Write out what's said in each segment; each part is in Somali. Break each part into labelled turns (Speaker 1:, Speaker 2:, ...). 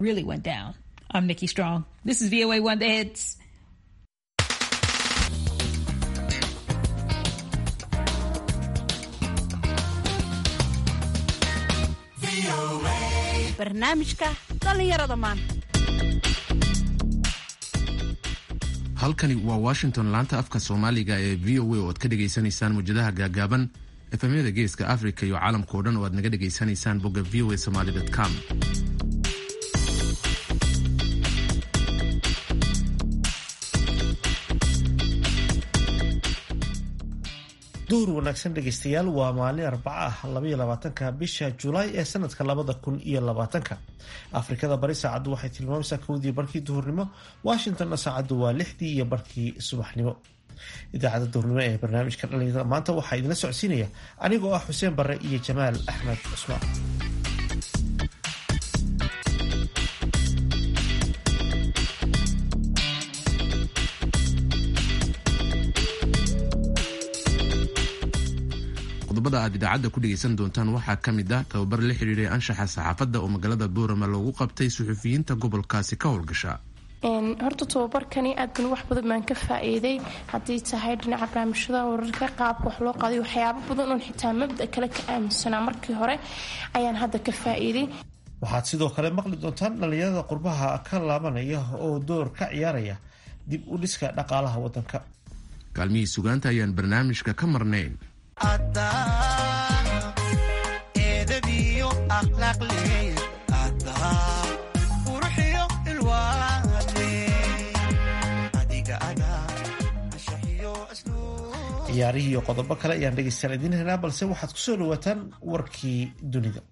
Speaker 1: really went down. I'm Nikki Strong. This is VOA One The Hits.
Speaker 2: barnaamijka dhallinyarada maanta
Speaker 3: halkani waa washington laanta afka soomaaliga ee v o a oo aad ka dhagaysanaysaan muwjadaha gaagaaban efemyada geeska africa iyo caalamka o dhan oo aad naga dhagaysanaysaan bogga v o a somaly com
Speaker 4: duhur wanaagsan dhegaystayaal waa maalin arbaca ah labaiyo labaatanka bisha julaay ee sanadka labada kun iyo labaatanka afrikada bari saacaddu waxay tilmaamaysaa kowdii barkii duhurnimo washingtonna saacaddu waa lixdii iyo barkii subaxnimo idaacadda duhurnimo ee barnaamijka dhalinyarada maanta waxaa idinla socodsiinaya anigoo ah xuseen barre iyo jamaal axmed cusmaan
Speaker 3: qodobada aad idaacadda ku dhegaysan doontaan waxaa ka mid ah tababar la xidhiiray anshaxa saxaafadda oo magaalada boorama loogu qabtay suxufiyiinta gobolkaasi ka howlgasha
Speaker 5: horta tababarkani aad ban wax badan baan ka faa-iiday haddii tahay dhinaca barnaamijyada wararka qaabka wax loo qaaday waxyaabo badan oon xitaa mabda kale ka aaminsanaa markii hore ayaan hadda ka faa-iiday
Speaker 4: waxaad sidoo kale maqli doontaan dhallinyarada qurbaha ka laabanaya oo door ka ciyaaraya dib u dhiska dhaqaalaha wadanka
Speaker 3: kaalmihii sugaanta ayaan barnaamijka ka marnayn
Speaker 4: ciyaarihii iyo qodobo kale ayaan dhegaystayaal idiin helnaa balse waxaad kusoo dhawaataan warkii dunida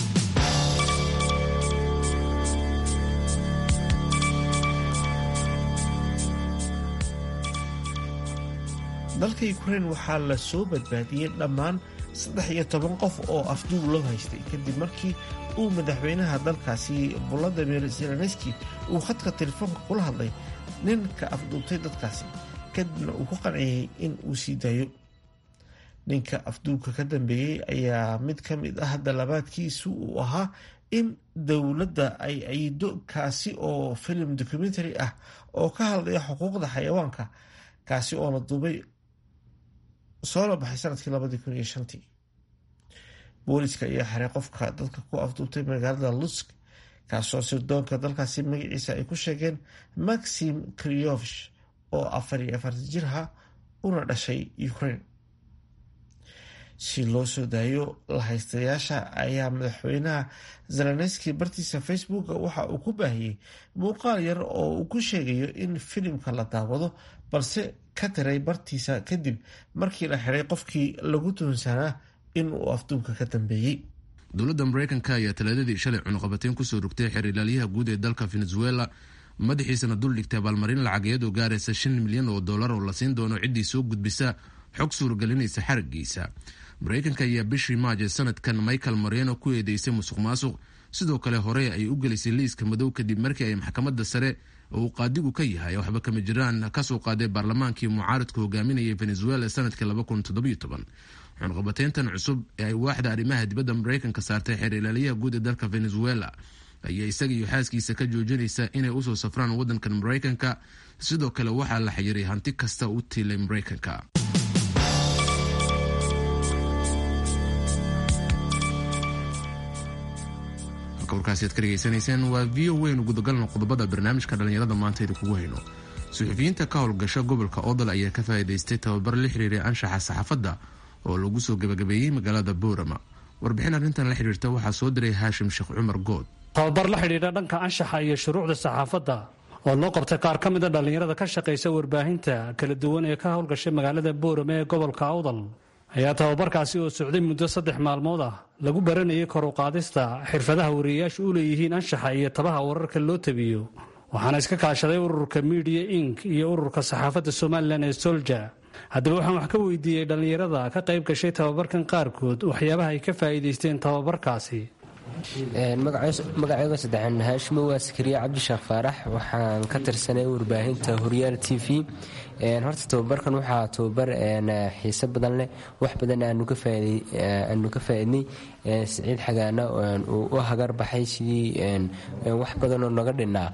Speaker 4: dalka ukrain waxaa la soo badbaadiyey dhammaan saddex iyo toban qof oo afduub loo haystay kadib markii uu madaxweynaha dalkaasi volodimir zelenski uu khadka telefoonka kula hadlay ninka afduubtay dadkaasi kadibna uu ku qanciyey in uu sii daayo ninka afduubka ka dambeeyey ayaa mid ka mid ah dalabaadkiisu uu ahaa in dowladda ay ciido kaasi oo filim documentary ah oo ka hadlaya xuquuqda xayawaanka kaasi oo la duubay soola baxay sanadkii labadii kun iyo shantii booliska ayaa xiray qofka dadka ku afduubtay magaalada lusk kaasoo sirdoonka dalkaasi magaciisa ay ku sheegeen maxim kriovish oo afar iyo afartan jirha una dhashay ukraine si loo soo daayo lahaystayaasha ayaa madaxweynaha zelenski bartiisa facebook waxa uu ku baahiyey muuqaal yar oo uu ku sheegayo in filimka la daawado balse ka tiray bartiisa kadib markii la xiray qofkii lagu tuhunsanaa in uu afduubka ka dambeeyey
Speaker 3: dowladda mareykanka ayaa talaadadii shalay cunuqabateyn kusoo rogtay xeer ilaalyaha guud ee dalka venezuela madaxiisana dul dhigtay abaalmarin lacageed oo gaaraysa shan milyan oo dollar oo la siin doono ciddii soo gudbisa xog suuragelinaysa xarigiisa mareykanka ayaa bishii maaj ee sanadkan michael moreno ku eedeysay musuq maasuq sidoo kale hore ay u gelisay liiska madow kadib markii ay maxkamadda sare oo uu qaadigu ka yahay waxba kama jiraan kasoo qaaday baarlamaankii mucaaradka hogaaminayay venezuela sanadkii xunqabateyntan cusub ee ay waaxda arrimaha dibadda mareykanka saartay xeer ilaaliyaha guud ee dalka venezuela ayaa isaga iyo xaaskiisa ka joojinaysa inay usoo safraan wadankan mareykanka sidoo kale waxaa la xayiray hanti kasta u tiilay mareykanka warkaasi aad ka dhegaysanayseen waa v o weynu gudagalna qodobada barnaamijka dhallinyarada maanta idinkugu hayno suxufiyiinta ka howlgasha gobolka odol ayaa ka faa'iidaystay tababar la xiriiray anshaxa saxaafadda oo lagu soo gebagabeeyey magaalada boorama warbixin arrintan la xidhiirta waxaa soo diray haashim sheekh cumar good
Speaker 6: tababar la xidhiidha dhanka anshaxa iyo shuruucda saxaafadda oo loo qabtay qaar ka mida dhallinyarada ka shaqaysa warbaahinta kala duwan ee ka howlgashay magaalada boorama ee gobolka awdal ayaa tababarkaasi oo socday muddo saddex maalmood ah lagu baranayay kor u qaadista xirfadaha wariyayaashu u leeyihiin anshaxa iyo tabaha wararka loo tabiyo waxaana iska kaashaday ururka midiya ink iyo ururka saxaafadda somalilan ee solja haddaba waxaan wax ka weydiiyey dhallinyarada ka qayb gashay tababarkan qaarkood waxyaabaha ay ka faa'iidaysteen tababarkaasi
Speaker 7: magacayga saddexaan haashimo waa sakariya cabdisheekh faarax waxaan ka tirsanay warbaahinta horyaal t v horta tababarkan waxaa tababar xiise badan leh wax badan aanu ka faaidnay siciid xagaana uu u hagar baxay sidii wax badanoo naga dhinnaa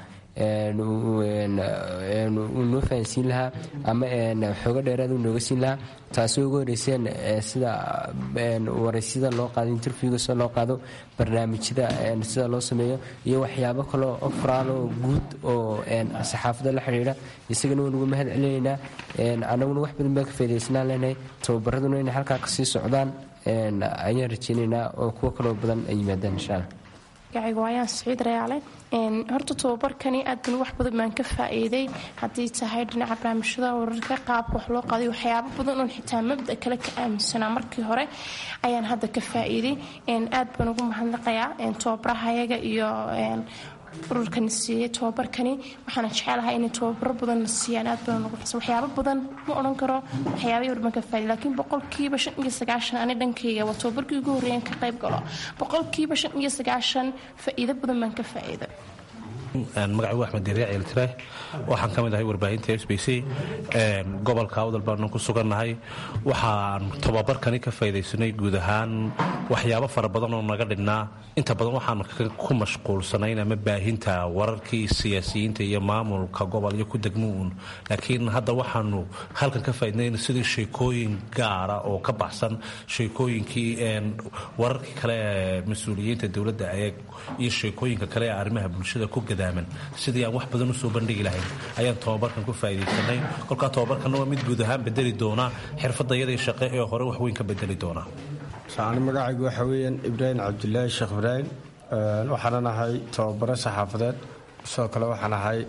Speaker 7: uu noo fahansiin lahaa ama xoogo dheeraad uu nooga siin lahaa taasoo ugu horeyseen sida waraysyada loo qaado interviewga sida loo qaado barnaamijyada sida loo sameeyo iyo waxyaabo kaloo ofraal oo guud oo saxaafadda la xidhiidha isagana waan ugu mahad celinaynaa annaguna wax badan baan ka faa'idaysnaan leenahay tababaraduna inay halkaa kasii socdaan ayaan rajaynaynaa oo kuwo kaloo badan ay yimaadaan insha allah
Speaker 5: magacayga waayaan siciid rayaale horta tababarkani aad ban wax badan baan ka faa'iiday haddii tahay dhinaca barnaamijyada wararka qaabka wax loo qaaday waxyaabo badan oon xitaa mabda kale ka aaminsanaa markii hore ayaan hadda ka faa'iiday aad baan ugu mahadnaqayaa tababarahayaga iyo ururkani siiyey tababarkani waxaana jecelahay inay tababaro badan la siiyaan aad baan ugu xisa waxyaabo badan ma odhan karo waxyaabay war baan ka faa'iiday laakiin boqolkiiba shan iyo sagaashan ani dhankayga waa tababarkii ugu horreeyaan ka qayb galo boqolkiiba shan iyo sagaashan faa'iido badan baan ka faa'iiday
Speaker 8: magacigu axmed diriic eltire waxaan ka mid ahay warbaahinta s b c gobolka awdal baanu ku sugannahay waxaan tababarkani ka faydaysanay guud ahaan waxyaabo fara badan oo naga dhinnaa inta badan waxaan ku mashquulsanayn ama baahinta wararkii siyaasiyiinta iyo maamulka gobol iyo ku degmuun laakiin hadda waxaanu halkan ka faydnayn sidii sheekooyin gaara oo ka baxsan sheekooyinkii wararkii kale ee mas-uuliyiinta dowladda ee iyo sheekooyinka kale ee arrimaha bulshada ku gadaaman sidii aan wax badan usoo bandhigi lahayn ayaan tababarkan ku faa'idaysanay kolkaa tababarkanna waa mid guud ahaan bedeli doona xirfadayadii shaqe ee hore wax weyn ka bedeli doona
Speaker 9: ani magacaygu waxa weeyaan ibraahim cabdilaahi sheekh ibraahim waxaanan ahay tababaro saxaafadeed sidoo kale waxaan ahay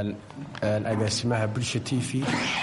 Speaker 9: agaasimaha bulsha t v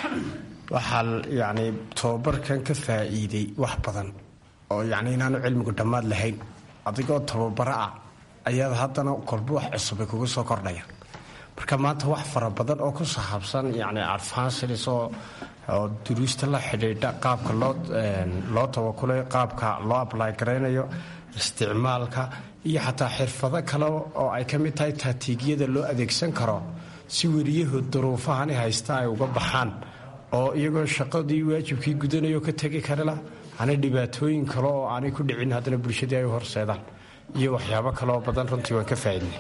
Speaker 9: waxaan yacni tababarkan ka faa'iiday wax badan oo yacni inaanu cilmigu dhammaad lahayn adigoo tababaro ah ayaad haddana kolba wax cusubay kuga soo kordhayaan marka maanta wax fara badan oo ku saxaabsan yacni advances oo oo duruusta la xidhiidha qaabka loo loo tabakulay qaabka loo ablay garaynayo isticmaalka iyo xataa xirfado kale oo ay ka mid tahay taatiigyada loo adeegsan karo si weriyahu duruufahani haysta ay uga baxaan oo iyagoo shaqadii waajibkii gudanayo ka tegi karila aanay dhibaatooyin kale oo aanay ku dhicin haddana bulshadii ay u horseedaan iyo waxyaabo kaleoo badan runtii waan ka faa'iidnay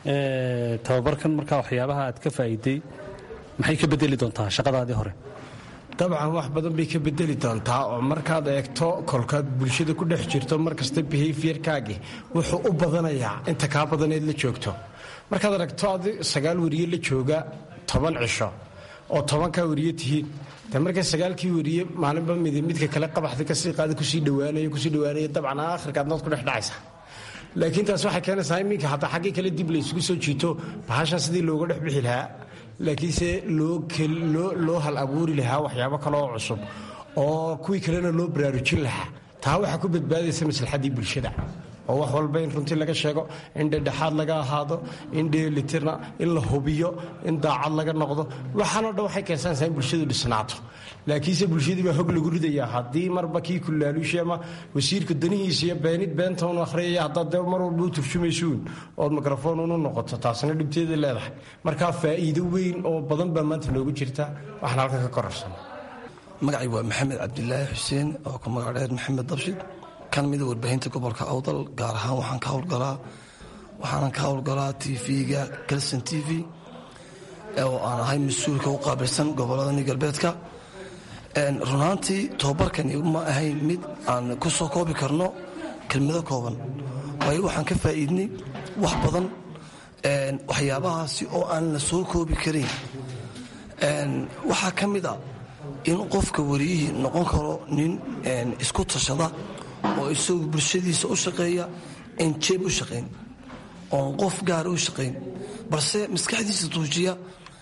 Speaker 6: tababarkan markaa waxyaabaha aad ka faa'iiday maxay ka bedeli doontaa shaqadaadii hore
Speaker 9: dabcan wax badan bay ka bedeli doontaa oo markaad eegto kolkaad bulshada ku dhex jirto markasta behaviorkaagi wuxuu u badanayaa inta kaa badaneed la joogto markaad aragto ad sagaal weriye la jooga toban cisho oo tobankaa weriye tihiin de marka sagaalkii weriye maalinba mid midka kale qabaxda kasii qaada kusii dhawaanaya kusii dhawaanaya dabcan aakhirka adnood ku dhex dhacaysa laakiin taas waxay keenaysaa iminka hataa xaggii kale dib laysugu soo jiito bahashan sidii looga dhex bixi lahaa laakiinse loo hal abuuri lahaa waxyaabo kale oo cusub oo kuwii kalena loo baraarujin lahaa taa waxaa ku badbaadaysa maslaxaddii bulshada oo wax walba in runtii laga sheego in dhedhexaad laga ahaado in dheelitirna in la hubiyo in daacad laga noqdo waxaanoo dhan waxay keensanaysaa in bulshadu dhisnaato laakiinse bulshadii baa hog lagu ridayaa haddii marba kii kulaaluushi ama wasiirka danihiisa iyo beenid beenta unu akhriyaya haddaad dee mar walba u turjumaysuun ood mikrafoon unu noqoto taasna dhibteeda leedahay markaa faa'iido weyn oo badan baa maanta noogu jirta waxaan halkan ka korarsan
Speaker 10: magacay waa maxamed cabdilaahi xuseen oo ku magac dheer maxamed dabshid kan mida warbaahinta gobolka awdal gaar ahaan waxaan ka howlgalaa waxaanan ka howlgalaa tv-ga galson t v oo aan ahay mas-uulka u qaabilsan gobolladani galbeedka runaantii tobabarkani ma ahayn mid aan ku soo koobi karno kelmado kooban waayo waxaan ka faa'iidnay wax badan waxyaabahaasi oo aan la soo koobi karayn waxaa ka mid a in qofka wariyihii noqon karo nin isku tashada oo isagu bulshadiisa u shaqeeya en jeeb u shaqayn oon qof gaara u shaqayn balse maskaxdiisa tuujiya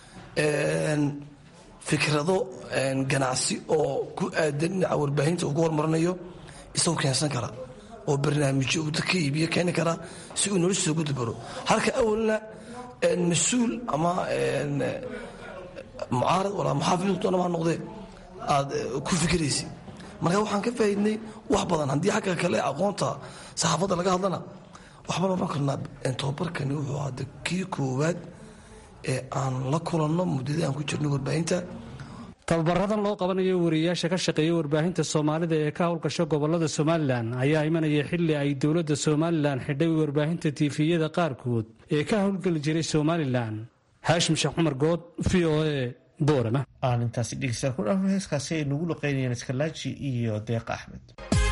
Speaker 10: fikrado ganacsi oo ku aadan dhinaca warbaahinta uu ku hormarinayo isagu keensan kara oo barnaamijyo uu dadka iibiyo keeni kara si uu noloshiisa ugu dabaro halka awalna mas-uul ama mucaarad walaa muxaafiddoonama ha noqdee aad ku fikiraysa marka waxaan ka faa'iidnay wax badan haddii xagga kale aqoonta saxaafadda laga hadlana waxbaan odhan karnaa tobabarkani wuxuu hadda kii koowaad ee aan la kulanno muddadii aan ku jirno warbaahinta
Speaker 6: tababaradan loo qabanayo wariyayaasha ka shaqeeya warbaahinta soomaalida ee ka howlgasha gobolada somalilan ayaa imanaya xili ay dowladda somalilan xidhay warbaahinta tiifiyada qaarkood ee ka howlgeli jiray somalilan haashim sheekh cumar good v o a boorama
Speaker 4: aan intaasi dhegeystayaal ku dhaafno heeskaasi ay nagu luqeynayeen iskalaaji iyo deeq axmed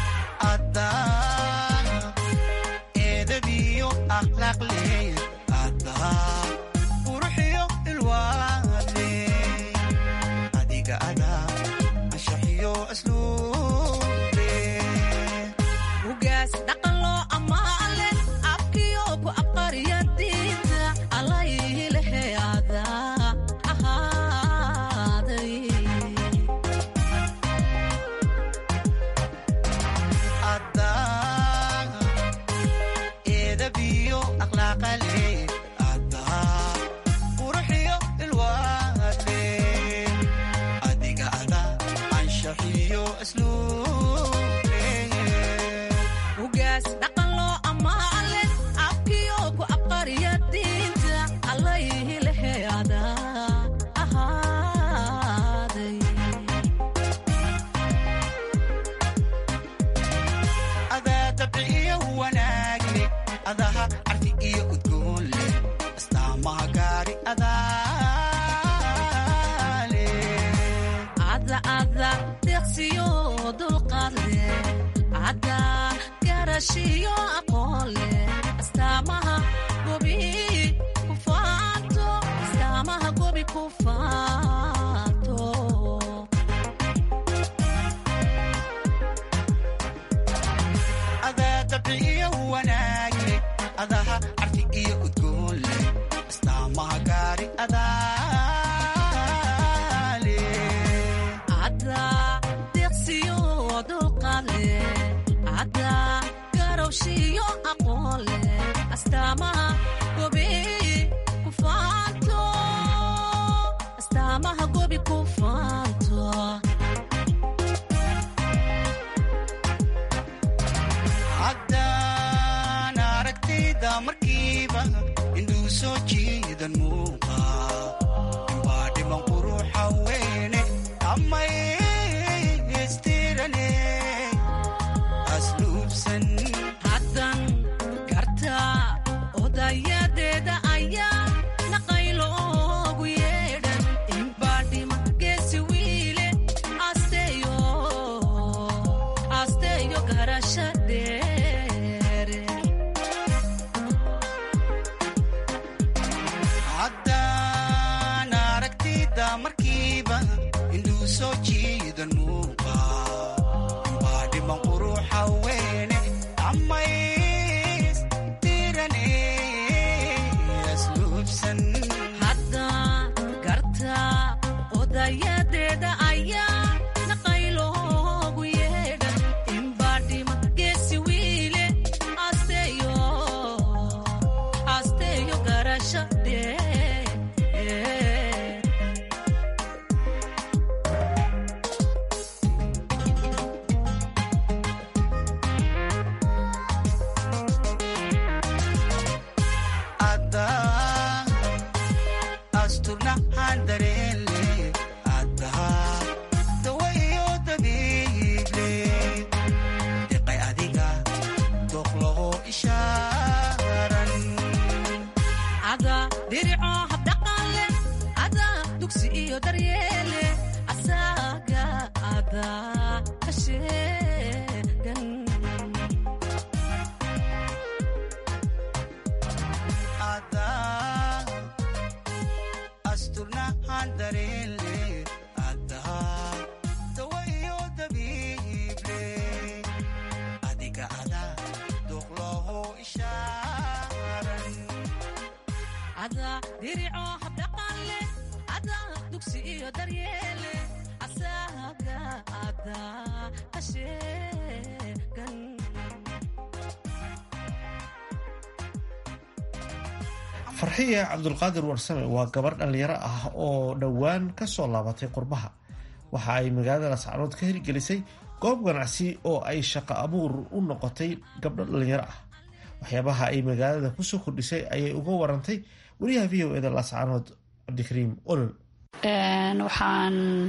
Speaker 4: farxiya cabdulqaadir warsame waa gabar dhallinyaro ah oo dhowaan kasoo laabatay qurbaha waxa ay magaalada lascaanood ka hirgelisay goob ganacsi oo ay shaqo abuur u noqotay gabdho dhallinyaro ah waxyaabaha ay magaalada kusoo kordhisay ayay uga warantay wariyaha v o eda lascaanood cabdikariim olol
Speaker 11: waxaan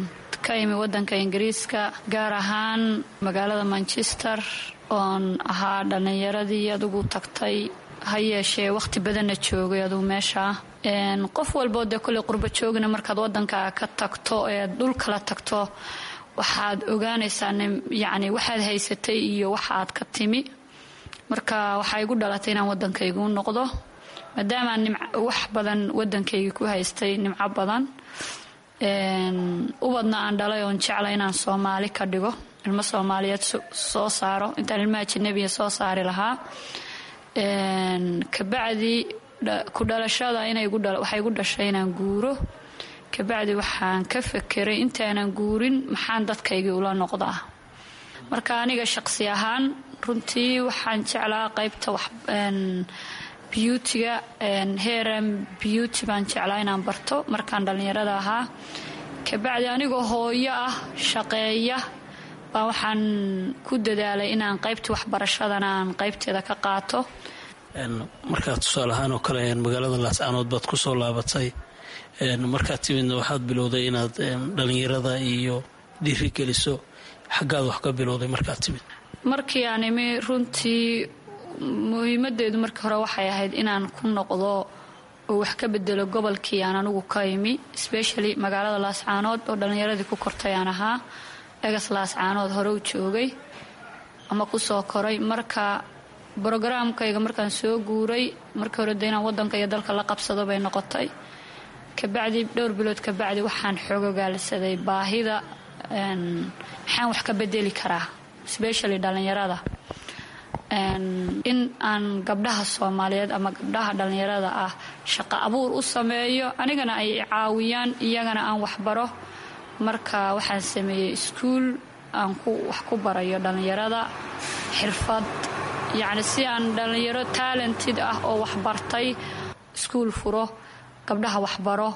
Speaker 11: ka imi wadanka ingiriiska gaar ahaan magaalada manchester oon ahaa dhallinyaradii adugu tagtay ha yeeshee wakhti badanna joogay adugu meesha qof walboo dee kolley qurba joogna markaad wadanka ka tagto ee dhul kala tagto waxaad ogaanaysaa yacni waxaad haysatay iyo waxaad ka timi marka waxaa igu dhalatay inaan wadankaygu noqdo maadaamaan wax badan wadankaygii ku haystay nimco badan ubadna aan dhalay oon jeclay inaan soomaali ka dhigo ilmo soomaaliyeed soo saaro intaan ilmaha janabiya soo saari lahaa kabacdi ku dhalashada waxay igu dhashay inaan guuro kabacdi waxaan ka fekeray intaanan guurin maxaan dadkaygii ula noqdaa marka aniga shaqsi ahaan runtii waxaan jeclaa qaybta beautyga heran beauty baan jeclaa inaan barto markaan dhallinyarada ahaa kabacdi anigoo hooyo ah shaqeeya baa waxaan ku dadaalay inaan qaybtii waxbarashadana aan qaybteeda ka qaato
Speaker 12: markaad tusaale ahaan oo kale magaalada laascaanood baad kusoo laabatay markaad timidna waxaad bilowday inaad dhallinyarada iyo dhiiri geliso xaggaad wax ka bilowday markaad timid
Speaker 11: markii aan imi runtii muhiimadeedu markii hore waxay ahayd inaan ku noqdo oo wax ka bedelo gobolkii aan anigu ka imi specially magaalada laascaanood oo dhallinyaradii ku kortay aan ahaa egas laascaanood hore u joogay ama kusoo koray marka brogaraamkayga markaan soo guuray markii hore de inaan wadanka iyo dalka la qabsado bay noqotay kabacdi dhowr bilood kabacdi waxaan xoogogaalisaday baahida maxaan wax ka bedeli karaa specially dhallinyarada in aan gabdhaha soomaaliyeed ama gabdhaha dhallinyarada ah shaqo abuur u sameeyo anigana ay caawiyaan iyagana aan waxbaro marka waxaan sameeyey iskuul aan wax ku barayo dhallinyarada xirfad yacni si aan dhallinyaro talented ah oo waxbartay iskuul furo gabdhaha waxbaro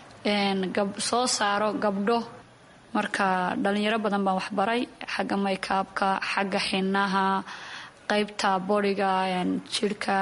Speaker 11: soo saaro gabdho marka dhallinyaro badan baan waxbaray xagga maykaabka xagga xinaha qaybta bodiga jirhka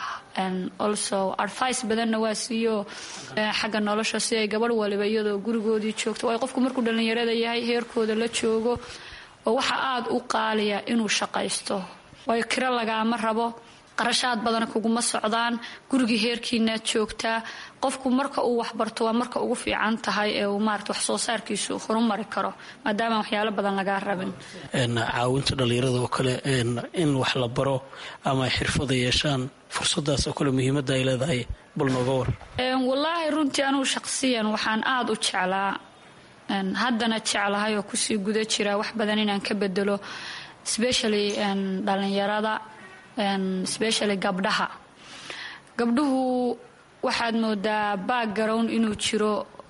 Speaker 11: also advice badanna waa siiyo xagga nolosha si ay gabadh waliba iyadoo gurigoodii joogto ay qofku markuu dhallinyarada yahay heerkooda la joogo oo waxa aada u qaaliya inuu shaqaysto waayo kiro lagaama rabo qarashaad badan kuguma socdaan gurigii heerkiinaad joogtaa qofku marka uu waxbarto waa marka ugu fiican tahay ee uu maarata wax soo saarkiisu horumari karo maadaama waxyaalo badan lagaa rabin
Speaker 12: caawinta dhallinyarada oo kale in wax la baro ama ay xirfada yeeshaan fursadaas oo kale muhiimadda ay leedahay bal nooga war
Speaker 11: wallaahi runtii anugu shaqsiyan waxaan aada u jeclaa haddana jeclahay oo kusii guda jira wax badan inaan ka bedelo specially dhallinyarada specially gabdhaha gabdhuhu waxaad moodaa background inuu jiro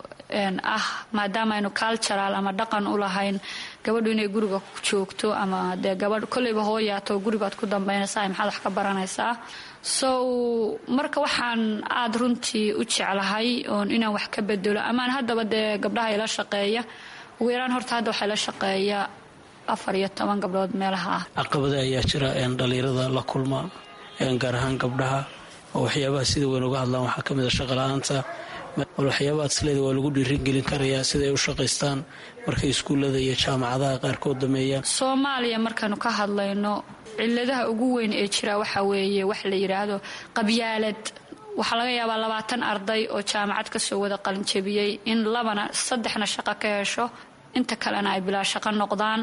Speaker 11: ah maadaama aynu cultural ama dhaqan u lahayn gabadhu inay guriga joogto ama dee gabadh kolleyba hooyaato guribaad ku dambaynaysaa maxaad wax ka baranaysaa so marka waxaan aada runtii u jeclahay oon inaan wax ka bedelo amaan haddaba dee gabdhaha ila shaqeeya ugu yaraan horta hadda waxaa ila shaqeeya afar iyo toban gabdhood meelaha ah
Speaker 12: caqabada ayaa jira dhallinyarada la kulma gaar ahaan gabdhaha oo waxyaabaha sida weyn uga hadlaan waxaa kamid a shaqala-aanta bal waxyaabaha adsleeda waa lagu dhiirigelin karayaa siday u shaqaystaan markay iskuullada iyo jaamacadaha qaarkood dameeyaan
Speaker 11: soomaaliya markaanu ka hadlayno ciladaha ugu weyn ee jira waxa weeye wax la yidhaahdo qabyaalad waxaa laga yaabaa labaatan arday oo jaamacad kasoo wada qalinjabiyey in labana saddexna shaqo ka hesho inta kalena ay bilaa shaqo noqdaan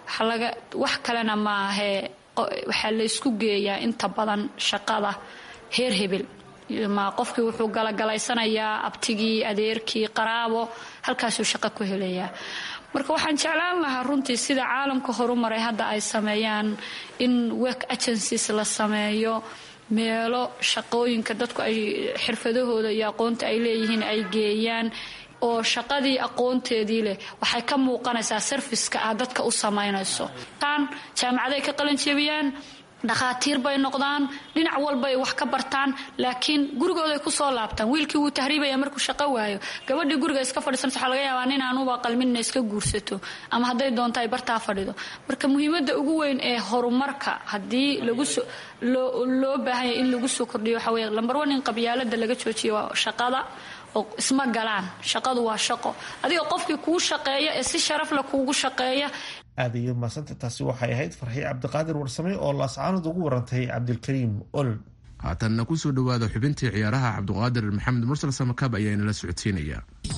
Speaker 11: wax kalena maahee waxaa laysku geeyaa inta badan shaqada heer hebel ma qofkii wuxuu galagalaysanayaa abtigii adeerkii qaraabo halkaasuu shaqo ku helayaa marka waxaan jeclaan lahaa runtii sida caalamka horumaray hadda ay sameeyaan in work agencies la sameeyo meelo shaqooyinka dadku ay xirfadahooda iyo aqoonta ay leeyihiin ay geeyaan oo shaqadii aqoonteedii leh waxay ka muuqanaysaa sarfiska ah dadka u samaynayso tan jaamacaday ka qalanjebiyaan dhakhaatiir bay noqdaan dhinac walbay wax ka bartaan laakiin gurigooday kusoo laabtaan wiilkii wuu tahriibaya markuu shaqo waayo gabadhii guriga iska fadhiisanaysa waxaa laga yaabaa nin aanuba qalminna iska guursato ama hadday doonto ay bartaa fadhido marka muhiimadda ugu weyn ee horumarka haddii laguso loo baahanya in lagu soo kordhiyo waxaa weeye lambar one in qabyaalada laga joojiyo waa shaqada oo isma galaan shaqadu waa shaqo adiga qofkii kuu shaqeeya ee si sharafle kuugu shaqeeya
Speaker 4: aad iyo maasanta taasi waxay ahayd farxii cabdiqaadir warsame oo laascaanood ugu warantay cabdilkariim olol
Speaker 3: haatanna kusoo dhowaada xubintii ciyaaraha cabdiqaadir maxamed mursal samakab ayaa inala socodsiinaya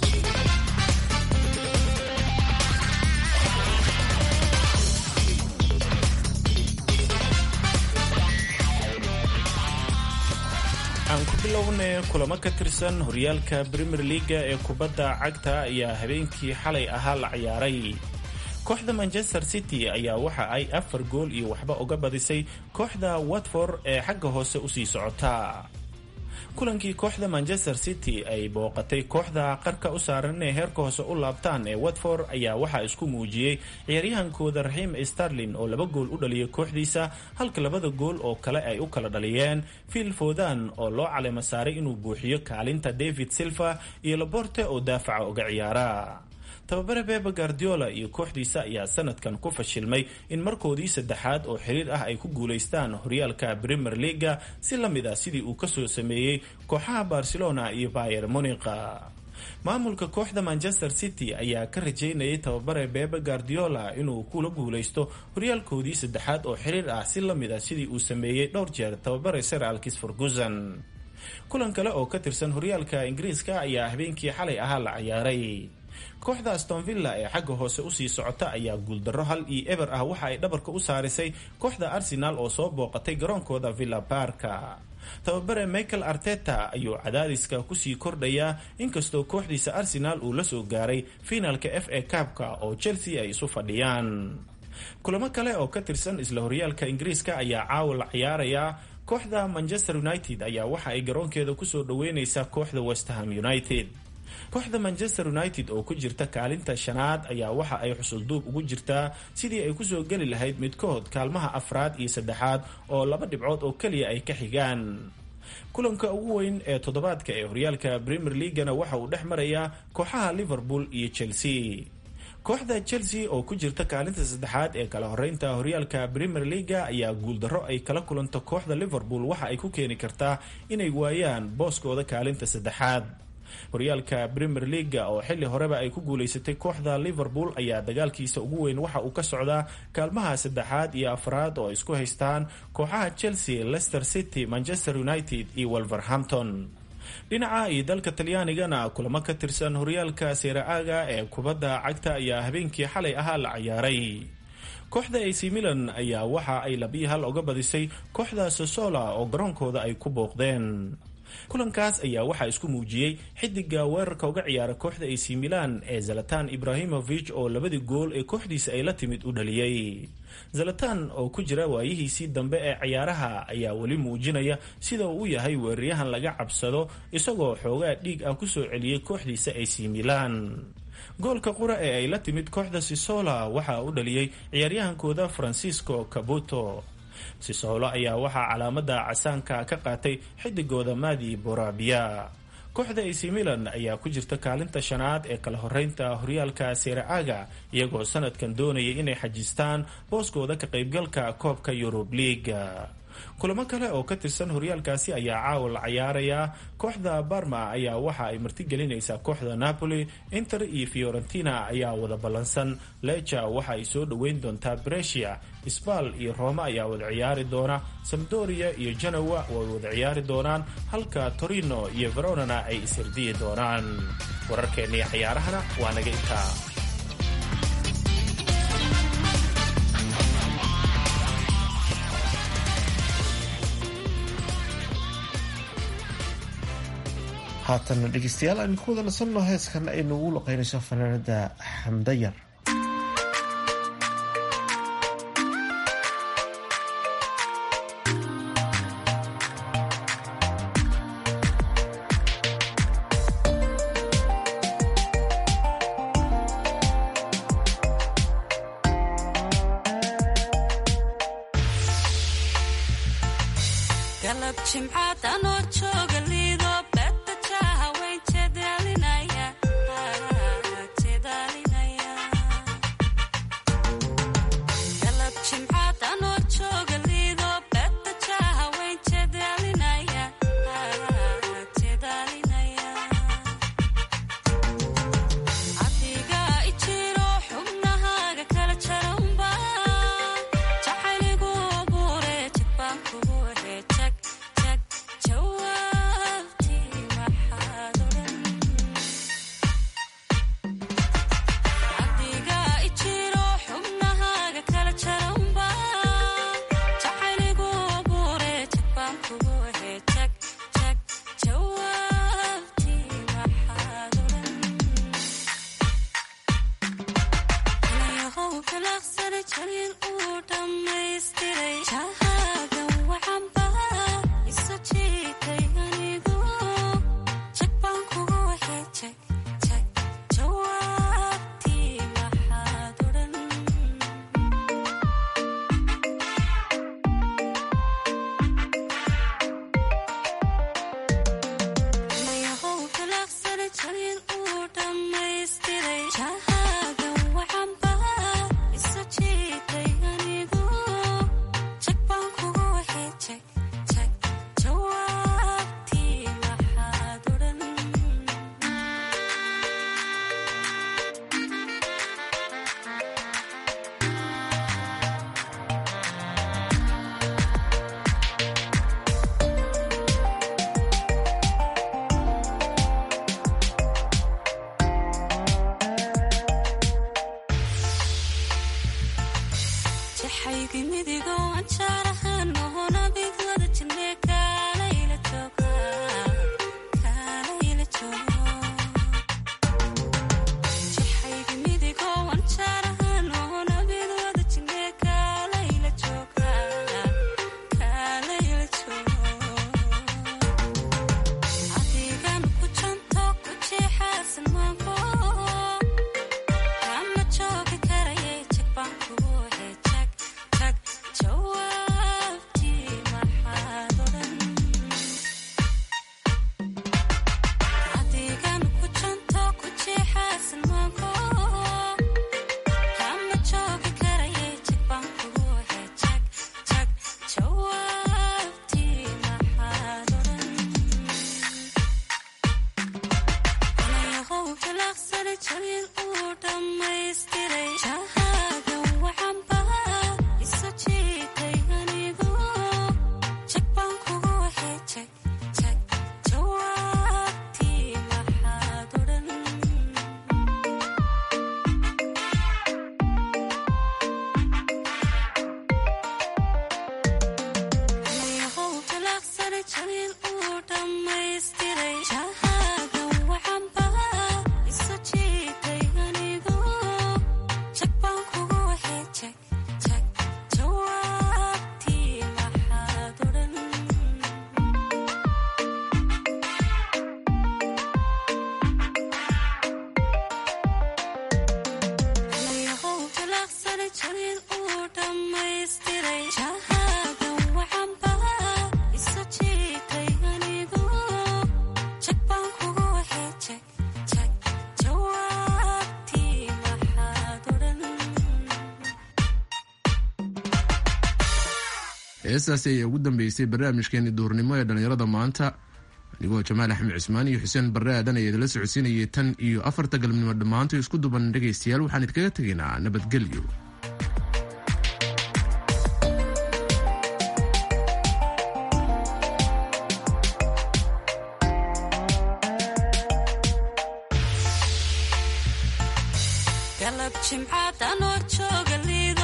Speaker 13: aan ku bilownay kulamo ka tirsan horyaalka premier leaga ee kubadda cagta ayaa habeenkii xalay ahaa la ciyaaray kooxda manchester city ayaa waxa ay afar gool iyo waxba uga badisay kooxda watford ee xagga hoose usii socota kulankii kooxda manchester city ay booqatay kooxda qarka u saaran inay heerka hoose u laabtaan ee watford ayaa waxaa isku muujiyey ciyaaryahankooda raxiim starlin oo laba gool u dhaliyay kooxdiisa halka labada gool oo kale ay u kala dhaliyeen phil fodan oo loo caleema saaray inuu buuxiyo kaalinta david silva iyo laborte oo daafaca uga ciyaara tababare bebe guardiola iyo kooxdiisa ayaa sanadkan ku fashilmay in markoodii saddexaad oo xiriir ah ay ku guulaystaan horyaalka premier leaga si la mid ah sidii uu kasoo sameeyey kooxaha barcelona iyo bayer monica maamulka kooxda manchester city ayaa ka rajeynayay tababare bebe guardiola inuu kula guulaysto horyaalkoodii saddexaad oo xiriir ah si la mid ah sidii uu sameeyey dhowr jeer tababare sir alkis ferguson kulan kale oo ka tirsan horyaalka ingiriiska ayaa habeenkii xalay ahaa la ciyaaray kooxda aston villa ee xagga hoose usii socota ayaa guuldarro hal iyo eber ah waxa ay dhabarka u saarisay kooxda arsenal oo soo booqatay garoonkooda villa barka tababare michael arteta ayuu cadaadiska kusii kordhayaa inkastoo kooxdiisa arsenal uu la soo gaaray fiinaalka f a kabka oo chelsea ay isu fadhiyaan kulamo kale oo ka tirsan isla horyaalka ingiriiska ayaa caawa la ciyaarayaa kooxda manchester united ayaa waxa ay garoonkeeda kusoo dhaweyneysaa kooxda westham united kooxda manchester united oo ku jirta kaalinta shanaad ayaa waxa ay xusulduub ugu jirtaa sidii ay kusoo geli lahayd midkood kaalmaha afraad iyo saddexaad oo laba dhibcood oo keliya ay ka xigaan kulanka ugu weyn ee toddobaadka ee horyaalka premier leagana waxa uu dhex marayaa kooxaha liverpool iyo chelsea kooxda chelsea oo ku jirta kaalinta saddexaad ee kala horeynta horyaalka premier leaga ayaa guuldarro ay kala kulanto kooxda liverpool waxa ay ku keeni kartaa inay waayaan booskooda kaalinta saddexaad horyaalka premier leaga oo xilli horeba ay ku guulaysatay kooxda liverpool ayaa dagaalkiisa ugu weyn waxa uu ka socdaa kaalmaha saddexaad iyo afraad oo isku haystaan kooxaha chelsea leicester city manchester united iyo wolverhampton dhinaca iyo dalka talyaanigana kulamo ka tirsan horyaalka seera-aaga ee kubadda cagta ayaa habeenkii xalay ahaa la ciyaaray kooxda ac milan ayaa waxa ay labiyi hal uga badisay kooxda sosola oo garoonkooda ay ku booqdeen kulankaas ayaa waxaa isku muujiyey xidiga weerarka uga ciyaara kooxda ac milan ee zalatan ibrahimovich oo labadii gool ee kooxdiisa ay la timid u dhaliyey zalatan oo ku jira waayihiisii dambe ee ciyaaraha ayaa weli muujinaya sida uu u yahay weeraryahan laga cabsado isagoo xoogaa dhiig ah kusoo celiyey kooxdiisa ac milan goolka qura ee ay la timid kooxda sisola waxaa u dhaliyey ciyaaryahankooda francisco cabuto sisolo ayaa waxaa calaamada casaanka ka qaatay xidigooda madi borabia kooxda ac milan ayaa ku jirta kaalinta shanaad ee kala horeynta horyaalka seera-aaga iyagoo sanadkan doonaya inay xajistaan booskooda ka qaybgalka koobka yurub liiga kulamo kale oo ka tirsan horyaalkaasi ayaa caawa la cayaarayaa kooxda barma ayaa waxa ay martigelinaysaa kooxda napoli inter iyo fiorentina ayaa wada ballansan leja waxa ay soo dhoweyn doontaa bresia sbal iyo roma ayaa wada ciyaari doona samdoria iyo genowa way wada ciyaari doonaan halka torino iyo veronana ay isirdiyi doonaan wararkeennii cayaarahana waa naga intaa
Speaker 4: haatan dhegeystayaal aynu ku wada nasanno heeskan ay nagu luqeynayso fanaanada xamdayar
Speaker 3: heestaasi ayaa ugu dambeysay barnaamijkeeni duurnimo ee dhallinyarada maanta anigoo jamaal axmed cismaan iyo xuseen barre aadan ayaa idinla socodsiinayay tan iyo afarta galabnimo dhammaanto isku duban dhegaystayaal waxaan idinkaga tegaynaa nabadgelyo
Speaker 14: galab jimcaad anoo jooga liido